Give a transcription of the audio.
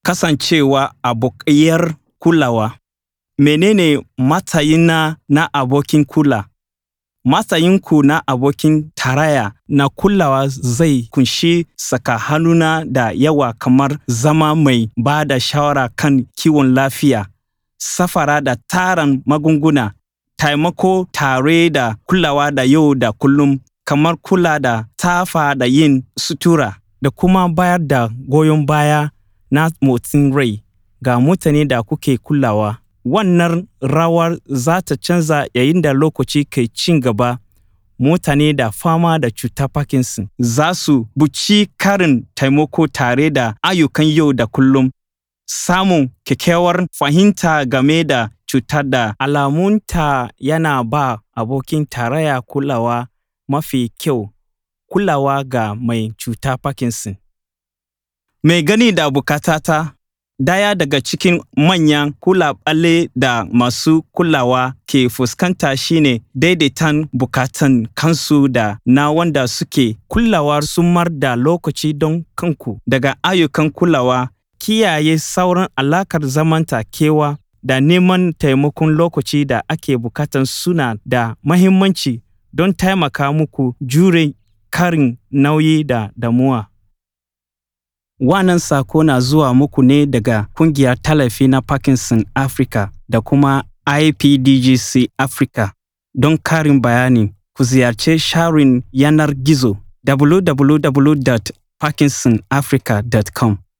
Kasancewa abokiyar kulawa. Menene matsayina na abokin kula? Matsayinku na abokin tarayya na kulawa zai ƙunshi saka hannuna da yawa kamar zama mai ba da shawara kan kiwon lafiya, safara da tarin magunguna, taimako tare da kulawa da yau da kullum kamar kula da tafa da yin sutura da kuma bayar da goyon baya na motsin rai ga mutane da kuke kulawa. Wannan rawar za ta canza yayin da lokaci ke ci gaba. Mutane da fama da cutar Parkinson za su buƙaci ƙarin taimako tare da ayyukan yau da kullum. Samun kyakkyawar fahimta game da cutar da alamunta yana ba abokin tarayya kulawa mafi kyau, kulawa ga mai cutar Parkinson. Mai gani da bukatata Ɗaya daga cikin manyan ƙalubale da masu kulawa ke fuskanta shine daidaiton bukatun kansu da na wanda suke kulawa sumar da lokaci don kanku daga ayyukan kulawa, kiyaye sauran alaƙar zamantakewa da neman taimakon lokaci da ake bukata suna da muhimmanci don taimaka muku jure ƙarin nauyi da damuwa. Wannan sako na zuwa muku ne daga Ƙungiyar Tallafi na Parkinson Africa da kuma IPDGC Africa. Don ƙarin bayani, ku ziyarci shafin yanar gizo www.parkinsonafrica.com.